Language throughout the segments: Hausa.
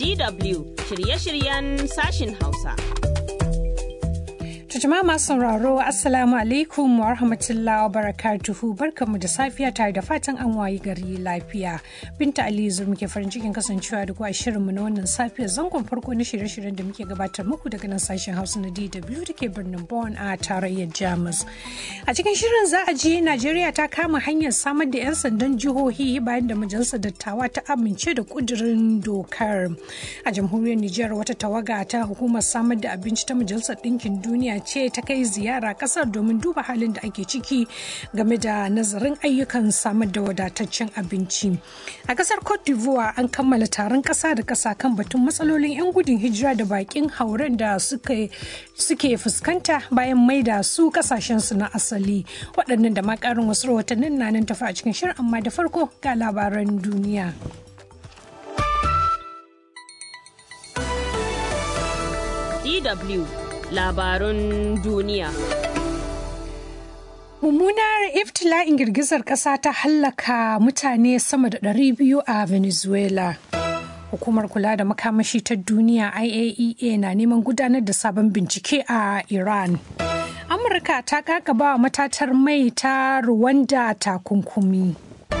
DW shirye-shiryen sashin Hausa. jama'a masu sauraro assalamu alaikum wa rahmatullahi wa barakatuhu barkanmu da safiya tare da fatan an wayi gari lafiya binta ali zur muke farin cikin kasancewa da kuwa shirinmu na wannan safiyar zangon farko na shirye-shiryen da muke gabatar muku daga nan sashen hausa na dw da ke birnin Bonn a tarayyar jamus a cikin shirin za a ji najeriya ta kama hanyar samar da 'yan sandan jihohi bayan da majalisar dattawa ta amince da kudirin dokar a jamhuriyar nijar wata tawaga ta hukumar samar da abinci ta majalisar ɗinkin duniya ce ta kai ziyara kasar domin duba halin da ake ciki game da nazarin ayyukan samar da wadataccen abinci a kasar cote d'ivoire an kammala taron kasa da kasa kan batun matsalolin 'yan gudun hijira da bakin hauren da suke fuskanta bayan maida su kasashensu na asali waɗannan da ma ƙarin wasu rahotannin na nan tafi a cikin shirin amma da farko ga labaran duniya. DW labarun duniya. Mummunar iftila'in girgizar ƙasa ta hallaka mutane sama da 200 a Venezuela. Hukumar kula da makamashi ta duniya IAEA na neman gudanar da sabon bincike a Iran. Amurka ta kakaba matatar mai ta Rwanda takunkumi.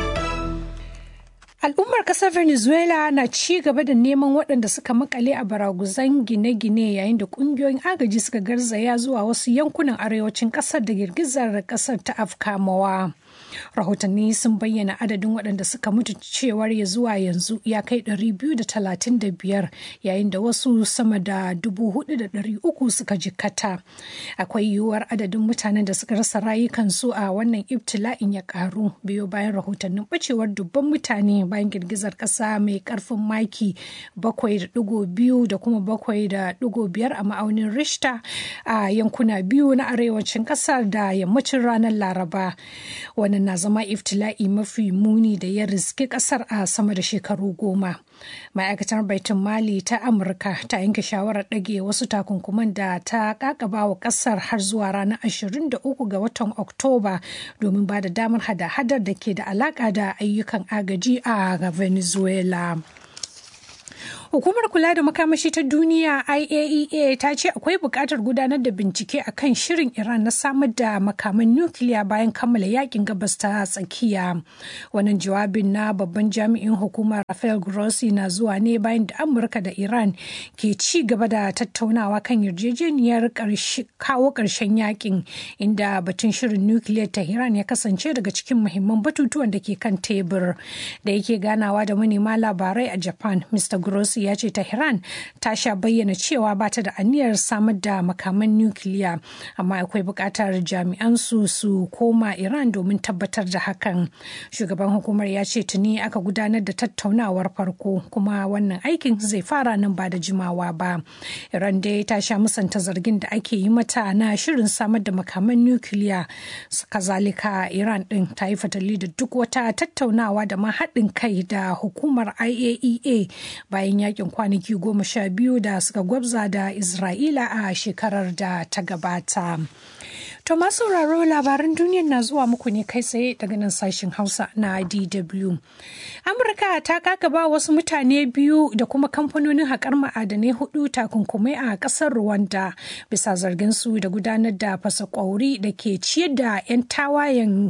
Al'ummar kasar Venezuela na ci gaba da neman waɗanda suka makale a baraguzan gine-gine yayin da ƙungiyoyin agaji suka garzaya zuwa wasu yankunan arewacin ƙasar da girgizar ƙasar ta afkamawa. rahotanni sun bayyana adadin waɗanda suka mutu cewar ya zuwa yanzu ya kai 235 yayin da wasu sama da 4,300 suka jikkata akwai yiwuwar adadin mutanen da suka rasa rayukansu a wannan ibtila'in ya karu biyo bayan rahotannin bacewar dubban mutane bayan girgizar ƙasa mai ƙarfin maki 7.2 da kuma 7.5 a ma'aunin rishta a yankuna biyu na arewacin ƙasar da yammacin ranar laraba wannan na zama iftila'i mafi muni da ya riski kasar a sama da shekaru goma ma'aikatar baitin mali ta amurka ta yanke shawarar ɗage wasu takunkuman da ta kakaba wa kasar har zuwa ranar 23 ga watan oktoba domin ba da damar hada-hadar da ke da alaka da ayyukan agaji a venezuela Hukumar kula da makamashi ta duniya IAEA ta ce akwai buƙatar gudanar da bincike a kan shirin Iran na samar da makaman nukiliya bayan kammala yakin gabas ta tsakiya. Wannan jawabin na babban jami'in hukumar Rafael Grossi na zuwa ne bayan da Amurka da Iran ke ci gaba da tattaunawa kan yarjejeniyar kawo ƙarshen yakin inda batun shirin nukiliyar ta Iran ya kasance daga cikin muhimman batutuwan da ke kan tebur. Da yake ganawa da manema labarai a Japan, Mr. Grossi ya ce Tehran ta sha bayyana cewa ba ta da aniyar samar da makaman nukiliya amma akwai buƙatar jami'an su su koma Iran domin tabbatar da hakan. Shugaban hukumar ya ce tuni aka gudanar da tattaunawar farko kuma wannan aikin zai fara nan ba da jimawa ba. Iran dai ta sha musanta zargin da ake yi mata na shirin samar da makaman nukiliya. Kazalika Iran din ta yi fatali da duk wata tattaunawa da ma haɗin kai da hukumar IAEA bayan yakin kwanaki goma sha biyu da suka gwabza da Isra'ila a shekarar da ta gabata. To masu sauraro labaran duniyar na zuwa muku ne kai tsaye daga nan sashen Hausa na DW. Amurka ta kakaba wasu mutane biyu da kuma kamfanonin haƙar ma'adanai hudu takunkumai a ƙasar Rwanda bisa zargin su da gudanar da fasa ƙwauri da ke ciyar da 'yan tawayen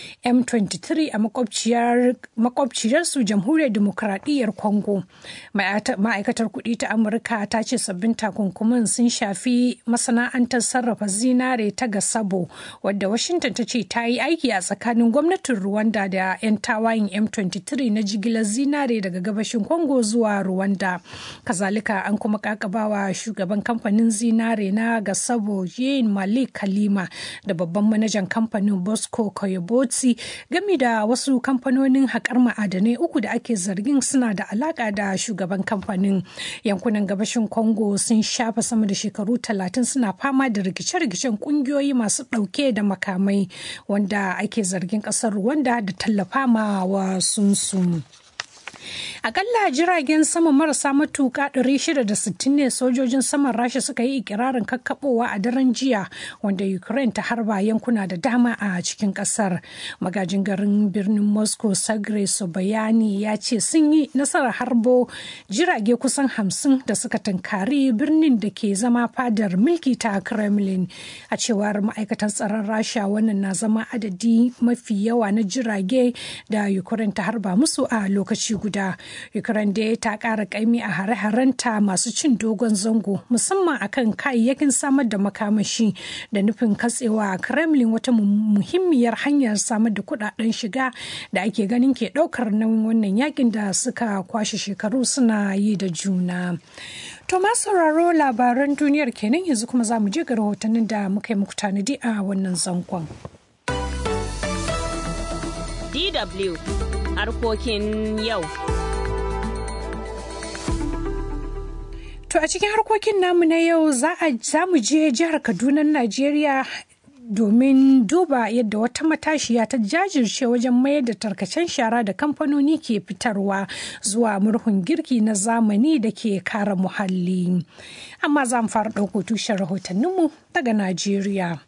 M23 a makwabciyarsu jamhuriyar demokradiyyar Congo. Ma'aikatar kuɗi ta Amurka ta ce sabbin takunkuman sun shafi masana'antar sarrafa zinare ta gasa Sabo wadda Washington ta ce ta yi aiki a tsakanin gwamnatin Rwanda da 'yan tawayin M23 na jigilar zinare daga gabashin Congo zuwa Rwanda. Kazalika an kuma kakabawa shugaban kamfanin zinare na Gasabo Jean Malik Kalima da babban manajan kamfanin Bosco Koyobotsi gami da wasu kamfanonin haƙar ma'adanai uku da ake zargin suna da alaƙa da shugaban kamfanin. Yankunan gabashin Congo sun shafa sama da shekaru talatin suna fama da rikice-rikicen ƙungiyoyi masu ɗauke da makamai wanda ake zargin ƙasar Rwanda da tallafa ma wa sunsu. Akalla jiragen sama marasa matuka 660 ne sojojin saman Rasha suka yi ikirarin kakkabowa a daren jiya wanda Ukraine ta harba yankuna da dama a cikin kasar. Magajin garin birnin Moscow Sagre bayani ya ce sun yi nasarar harbo jirage kusan hamsin da suka tunkari birnin da ke zama fadar mulki ta Kremlin. A cewar ma'aikatan tsaron Rasha wannan na zama adadi mafi yawa na jirage da Ukraine ta harba musu a lokaci guda. Ukraine dai ta ƙara ƙaimi a hare-harenta masu cin dogon zango musamman akan kayayyakin samar da makamashi da nufin katsewa Kremlin wata muhimmiyar hanyar samar da kudaden shiga da ake ganin ke ɗaukar nauyin wannan yakin da suka kwashe shekaru suna yi da juna. To ma sauraro labaran duniyar kenan yanzu kuma za mu je ga rahotannin da muka yi muku tanadi a wannan zangon. DW harkokin yau. To a cikin harkokin namu na yau za mu je jihar Kaduna, Najeriya domin duba yadda wata matashiya ta jajirce wajen mayar da tarkacen shara da kamfanoni ke fitarwa zuwa murhun girki na zamani da ke kare muhalli. Amma za mu fara ɗauko tushen rahotanninmu daga Najeriya.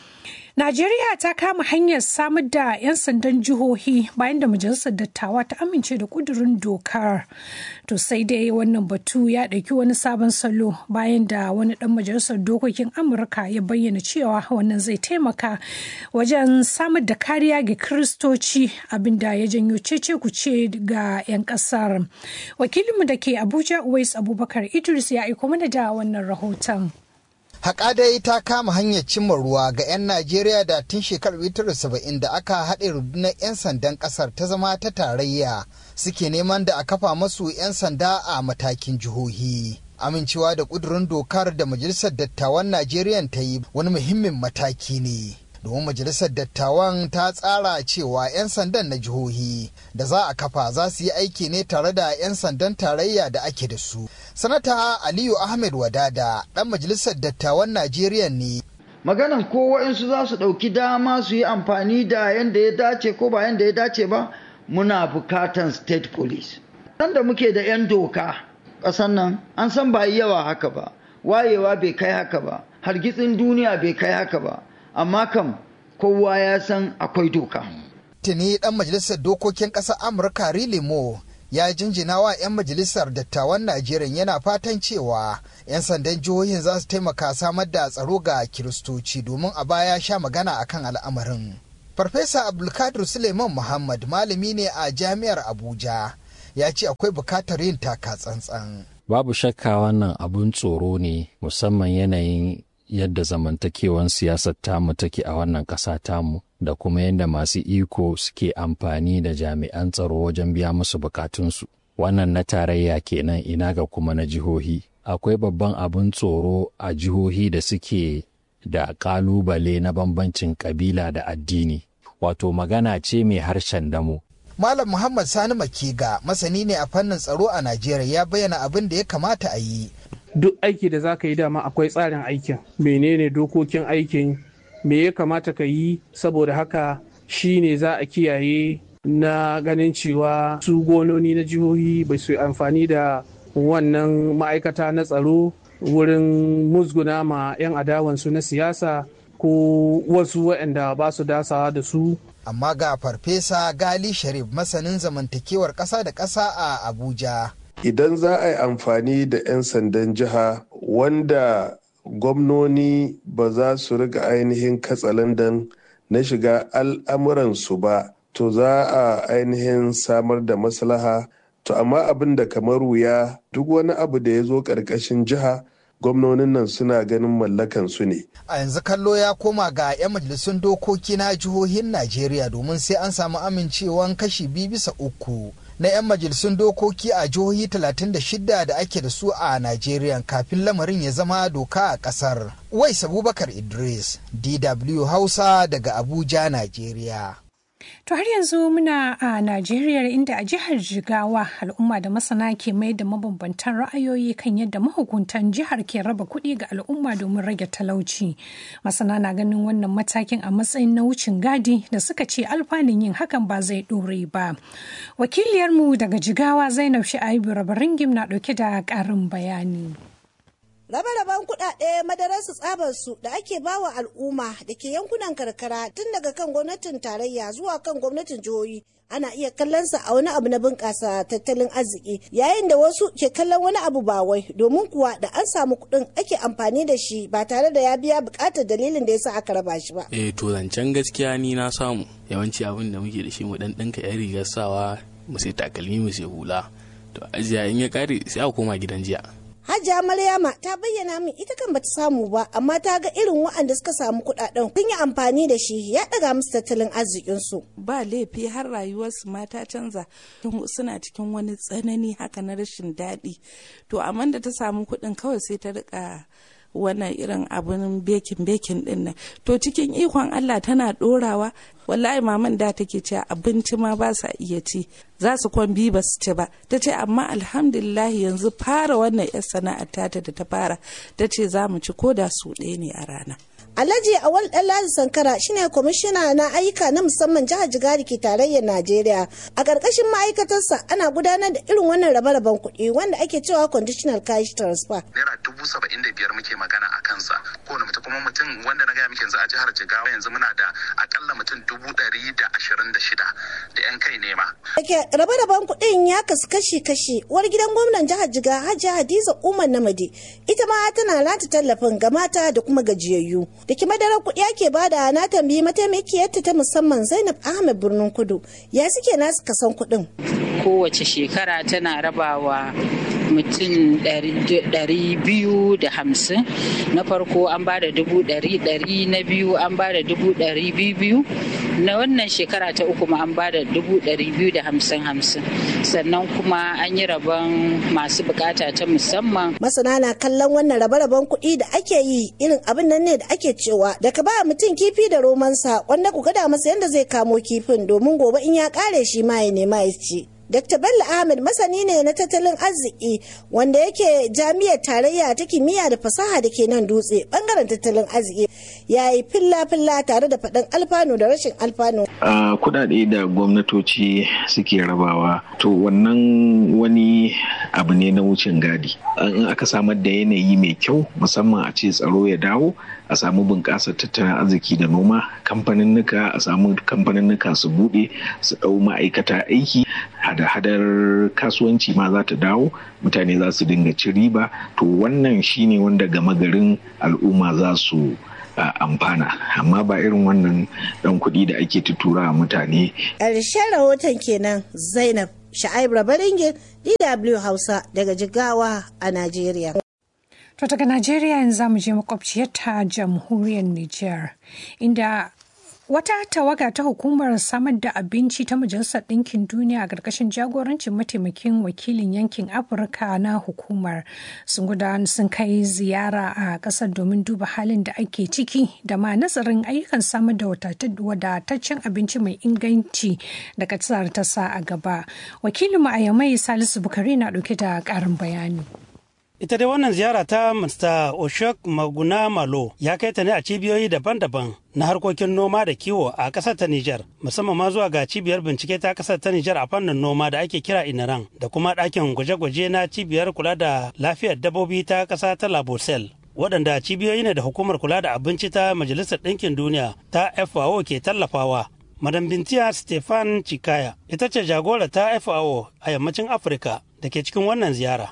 Najeriya ta kama hanyar samar da 'yan sandan jihohi bayan da majalisar dattawa ta amince da kudurin dokar. To sai dai wannan batu ya ɗauki wani sabon salo bayan da wani ɗan majalisar dokokin Amurka ya bayyana cewa wannan zai taimaka wajen samar da kariya ga Kiristoci abinda ya janyo cece kuce ga 'yan ƙasar. Wakilinmu da ke Abuja Uwais Abubakar Idris ya aiko mana da wannan rahoton. Haƙa dai ta kama hanyar cimma ruwa ga 'yan Najeriya da tun shekarar 1970 da aka haɗe rundunar 'yan sandan ƙasar ta zama ta tarayya suke neman da a kafa masu 'yan sanda a matakin jihohi. Amincewa da ƙudurin dokar da Majalisar Dattawan Najeriya ta yi wani muhimmin mataki ne. domin majalisar dattawan ta tsara cewa 'yan sandan na jihohi da za a kafa za su yi aiki ne tare da 'yan sandan tarayya da ake da su sanata aliyu ahmed wadada dan majalisar dattawan najeriya ne maganan ko wa'insu za su ɗauki dama su yi amfani da yadda ya dace ko ba yadda ya dace ba muna bukatan state police nan da muke da 'yan doka ƙasan nan an san ba yawa haka ba wayewa bai kai haka ba hargitsin duniya bai kai haka ba amma kam kowa ya san akwai doka. Tuni dan majalisar dokokin ƙasar Amurka Rilimo ya jinjina wa 'yan majalisar dattawan Najeriya yana fatan cewa 'yan sandan jihohin za su taimaka samar da tsaro ga Kiristoci domin a baya sha magana akan al'amarin. Farfesa Abdulkadir Suleiman Muhammad malami ne a Jami'ar Abuja ya ce akwai bukatar yin taka tsantsan. Babu shakka wannan abun tsoro ne musamman yanayin yadda zamantakewan siyasar tamu take a wannan ƙasa tamu da kuma yadda masu iko suke amfani da jami'an tsaro wajen biya musu bukatunsu. Wannan na tarayya kenan ina ga kuma na jihohi. Akwai babban abin tsoro a jihohi da suke da ƙalubale na bambancin ƙabila da addini. Wato magana ce mai harshen damo. Malam Muhammad Sani Makiga masani ne a fannin tsaro a Najeriya ya bayyana abin da ya kamata a yi duk aiki da za ka yi dama akwai tsarin aikin menene dokokin aikin me ya kamata ka yi saboda haka shi ne za a kiyaye na ganin cewa su gononi na jihohi bai su amfani da wannan ma'aikata na tsaro wurin musguna ma 'yan adawansu na siyasa ko wasu waɗanda ba su dasawa da su amma ga farfesa gali sharif masanin zamantakewar ƙasa da ƙasa a abuja idan za a yi amfani da 'yan sandan jiha wanda gwamnoni ba za su riga ainihin katsalandan na shiga al'amuransu ba to za a ainihin samar da maslaha to amma abin da kamar wuya duk wani abu da ya zo ƙarƙashin jiha gwamnonin nan suna ganin mallakan su ne. A yanzu kallo ya koma ga 'yan majalisun dokoki na jihohin Najeriya domin sai an samu amincewan kashi biyu bisa uku na 'yan majalisun dokoki a jihohi 36 da ake da su a Najeriya kafin lamarin ya zama doka a kasar. Wais Abubakar Idris, DW Hausa daga Abuja, Najeriya. To har yanzu muna a Najeriya inda a jihar Jigawa al'umma da masana ke mai da mabambantan ra'ayoyi kan yadda mahukuntan jihar ke raba kuɗi ga al'umma domin rage talauci. Masana na ganin wannan matakin a matsayin na wucin gadi da suka ce alfanun yin hakan ba zai ɗore ba. Wakiliyarmu daga Jigawa Zainab Sha'ibu Rabaringim na ɗauke da ƙarin bayani. Rabe-raben kuɗaɗe madararsu tsabarsu da ake bawa al'umma da ke yankunan karkara tun daga kan gwamnatin tarayya zuwa kan gwamnatin jihohi ana iya kallonsa a wani abu na bunƙasa tattalin arziki yayin da wasu ke kallon wani abu ba wai domin kuwa da an samu kuɗin ake amfani da shi ba tare da ya biya buƙatar dalilin da yasa aka raba shi ba. Eh to zancen gaskiya ni na samu yawanci abin da muke da shi mu dan ɗinka yan rigar sawa mu sai takalmi mu sai hula to ajiya in ya kare sai a koma gidan jiya. Hajiya Maryama ta bayyana min ita kan bata samu ba amma ta ga irin waɗanda suka samu kuɗaɗen sun yi amfani da shi ya ɗaga musu tattalin arzikinsu. Ba laifi har rayuwarsu ma ta canza suna cikin wani tsanani haka na rashin daɗi. To amma da ta samu kuɗin kawai sai ta riƙa wannan irin abin bekin bekin din nan to cikin ikon Allah tana dorawa wallahi maman da take cewa abinci ma ba sa iya ci za su kwan bi ba su ci ba ta ce amma alhamdulillah yanzu fara wannan yar sana'ar tata da ta fara ta ce za mu ci ko da su ɗaya ne a rana Alhaji Awal Ɗanladi Sankara shine kwamishina na ayyuka na musamman jihar Jigari ke tarayyar Najeriya. A ƙarƙashin ma'aikatarsa ana gudanar da irin wannan rabe-raben kuɗi wanda ake cewa conditional cash transfer. Naira dubu saba'in da biyar muke magana a kansa. Kowane mutum kuma mutum wanda na gaya muke yanzu a jihar Jigawa yanzu muna da akalla mutum dubu ɗari da ashirin da shida da 'yan kai nema. Dake rabe-raben kuɗin ya kasu kashi-kashi. Uwar gidan gwamnan jihar Jigawa Hajiya Hadiza Umar Namadi ita ma tana nata tallafin ga mata da kuma gajiyayyu. da ke madarar kuɗi ake bada na tambayi mataimakiyarta ta musamman zainab ahmed birnin kudu ya suke nasu kasan kuɗin kowace shekara tana rabawa mutum ɗari biyu da hamsin na farko an ba da dubu ɗari ɗari na biyu an ba da dubu ɗari biyu biyu na wannan shekara ta uku ma an ba da dubu ɗari biyu da hamsin hamsin sannan kuma an yi rabon masu bukata ta musamman masana na kallon wannan rabe-raben kuɗi da ake yi irin abin nan ne da ake cewa da ka ba mutum kifi da romansa wanda ku gada masa yadda zai kamo kifin domin gobe in ya kare shi ma ya nema ya ci Dr. Bello Ahmed masani ne na tattalin arziki wanda yake jami'ar tarayya ta kimiyya da fasaha da ke nan dutse bangaren tattalin arziki ya yi filla-filla tare da faɗin alfanu da rashin alfanu. Uh, kudade da gwamnatoci suke rabawa to wannan wani abu ne na wucin gadi. In aka samar da yanayi mai kyau musamman a ce tsaro ya dawo a samu bunƙasar tattalin arziki da noma kamfaninnika a samu kamfaninnika su buɗe su ɗau ma'aikata aiki hada-hadar kasuwanci ma za ta dawo mutane za su dinga ci riba to wannan shine wanda gama garin al'umma za su amfana amma ba irin wannan ɗan kuɗi da ake tutura mutane ƙarshen rahoton kenan zainab sha'ib rabaringin dw hausa daga jigawa a najeriya To daga Najeriya yanzu zamu je makwabciyarta jamhuriyar Nijar inda wata tawaga ta hukumar samar da abinci ta Majalisar Ɗinkin Duniya a ƙarƙashin jagorancin mataimakin wakilin yankin Afirka na hukumar sun gudanar sun kai ziyara a ƙasar domin duba halin da ake ciki da ma nazarin ayyukan samar da wadataccen abinci mai inganci da ƙasar ta sa a gaba. Wakilinmu a Yamai Salisu Bukari na ɗauke da ƙarin bayani. Ita dai wannan ziyara ta Mr. Oshok Maguna Malo ya kai ta ne a cibiyoyi daban-daban na harkokin noma da kiwo a ƙasar ta Nijar, musamman ma zuwa ga cibiyar bincike ta ƙasar ta Nijar a fannin noma da ake kira Inaran da kuma ɗakin gwaje-gwaje na cibiyar kula da lafiyar dabbobi ta ƙasa ta Labosel. waɗanda cibiyoyi ne da hukumar kula da abinci ta Majalisar Ɗinkin Duniya ta FAO ke tallafawa. Madam Bintiya Stefan Chikaya ita ce jagora ta FAO a yammacin Afirka da ke cikin wannan ziyara.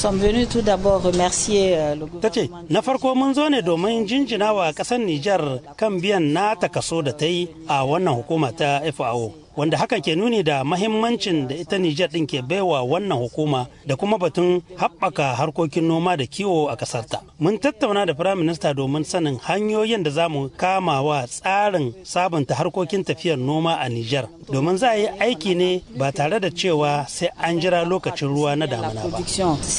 Ta ce, na farko mun zo ne domin jinjina wa ƙasar Nijar kan biyan nata kaso da ta yi a wannan hukuma ta FAO. Wanda hakan ke nuni da mahimmancin da ita Nijar ɗin ke baiwa wannan hukuma da kuma batun haɓaka harkokin noma da kiwo a ƙasarta. Mun tattauna da Firayim Minista domin sanin hanyoyin da za mu kama wa tsarin sabunta harkokin tafiyar noma a Nijar. Domin za a yi aiki ne ba tare da cewa sai an jira lokacin ruwa na damuna ba.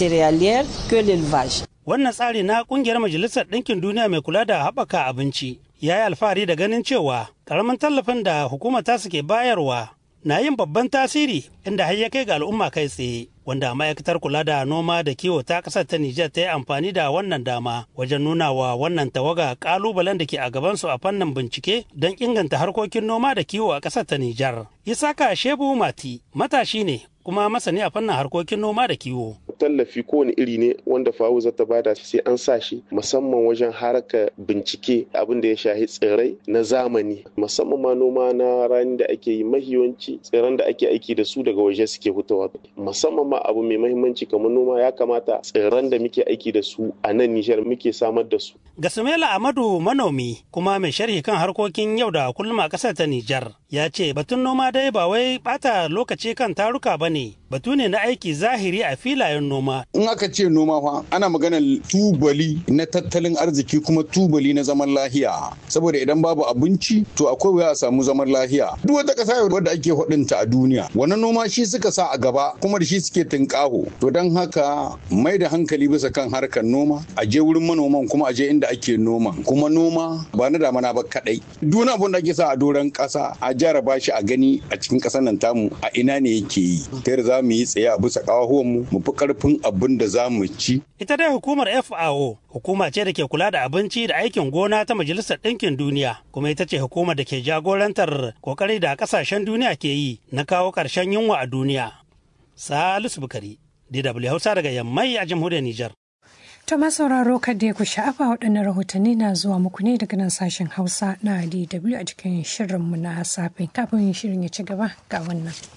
céréalière que l'élevage. Wannan tsari na kungiyar Majalisar Ɗinkin Duniya mai kula da haɓaka abinci ya yi alfahari da ganin cewa ƙaramin tallafin da hukumar ta suke bayarwa na yin babban tasiri inda har ya kai ga al'umma kai tsaye wanda ma'aikatar kula da noma da kiwo ta ƙasar ta Nijar ta yi amfani da wannan dama wajen nuna wa wannan tawaga ƙalubalen da ke a gabansu a fannin bincike don inganta harkokin noma da kiwo a ƙasar ta Nijar. Isaka Shebu Mati matashi ne kuma masani a fannin harkokin noma da kiwo. tallafi kowane iri ne wanda fawo zata bada sai an sa shi musamman wajen haraka bincike abin da ya shahi tsirrai na zamani musamman ma noma na rani da ake yi mahiyanci tsirran da ake aiki da su daga waje suke fitowa musamman ma abu mai mahimmanci kamar noma ya kamata tsirran da muke aiki da su a nan Nijar muke samar da su. Gasumela Amadu manomi kuma mai sharhi kan harkokin yau da kullum a ƙasar ta Nijar ya ce batun noma dai ba wai bata lokaci kan taruka ba ne batu ne na aiki zahiri a filayen noma. In aka ce noma fa ana maganar tubali na tattalin arziki kuma tubali na zaman lahiya. Saboda idan babu abinci to akwai wuya a samu zaman lahiya. Duk wata ƙasa wadda ake hudunta a duniya. Wannan noma shi suka sa a gaba kuma da shi suke tunƙaho. To don haka mai da hankali bisa kan harkar noma a je wurin manoman kuma a je inda ake noma. Kuma noma ba na damana ba kaɗai. Duk abin da ake sa a doron ƙasa a jaraba shi a gani a cikin ƙasar nan tamu a ina ne yake yi. Ta za mu yi tsaye a bisa ƙawahuwanmu mu fi ƙarfin abin da za mu ci. Ita dai hukumar FAO hukuma ce da ke kula da abinci da aikin gona ta Majalisar Ɗinkin Duniya kuma ita ce hukumar da ke jagorantar kokari da ƙasashen duniya ke yi na kawo ƙarshen yunwa a duniya. Salisu Bukari, DW Hausa daga Yammai a jamhuriyar Nijar. To sauraro kada ku sha'afa waɗannan rahotanni na zuwa muku ne daga nan sashen Hausa na DW a cikin shirinmu na safe kafin shirin ya ci gaba ga wannan.